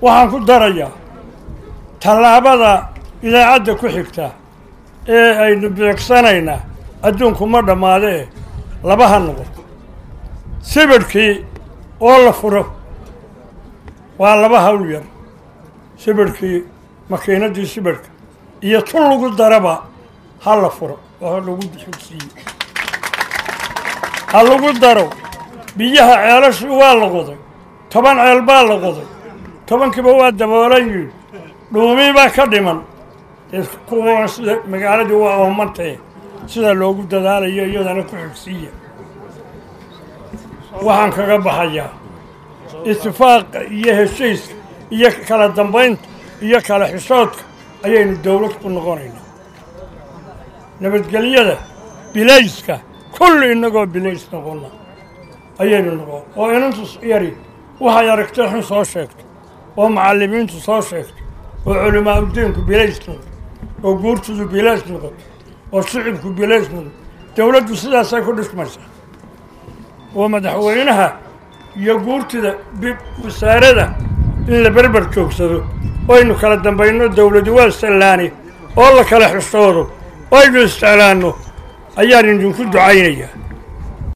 waxaan ku darayaa tallaabada idaacadda ku xigta ee aynu beegsanaynaa adduunku ma dhammaadee laba ha noqoto sibidhkii oo la furo waa laba hawl yar sibidhkii makiinaddii sibidhka iyo tun lagu daraba ha la furo oo lagu xigsiiyo ha lagu daro biyaha ceelashii waa la qoday toban ceel baa la qoday tobankiiba waa daboolan yihin dhuumii baa ka dhiman kuwa sida magaaladii waa oomantee sida loogu dadaalayo iyadana ku xigsiiya waxaan kaga baxayaa itifaaqa iyo heshiiska iyo kala dambaynta iyo kala xishoodka ayaynu dowlad ku noqonaynaa nabadgelyada bilayska kulli innagoo bilays noqonna ayaynu noqon oo inantu yari waxay aragtay xun soo sheegto oo macallimiintu soo sheegto oo culimaa udiinku bilays noqoto oo guurtudu bilays noqoto oo shicibku bilays noqoto dowladdu sidaasay ku dhismaysaa oo madaxweynaha iyo guurtida wasaarada in la berber joogsado oynu kala dambayno dowladu waa sallaani oo la kala xishoodo oo aynu isjeclaanno ayaan idinku ducaynayaa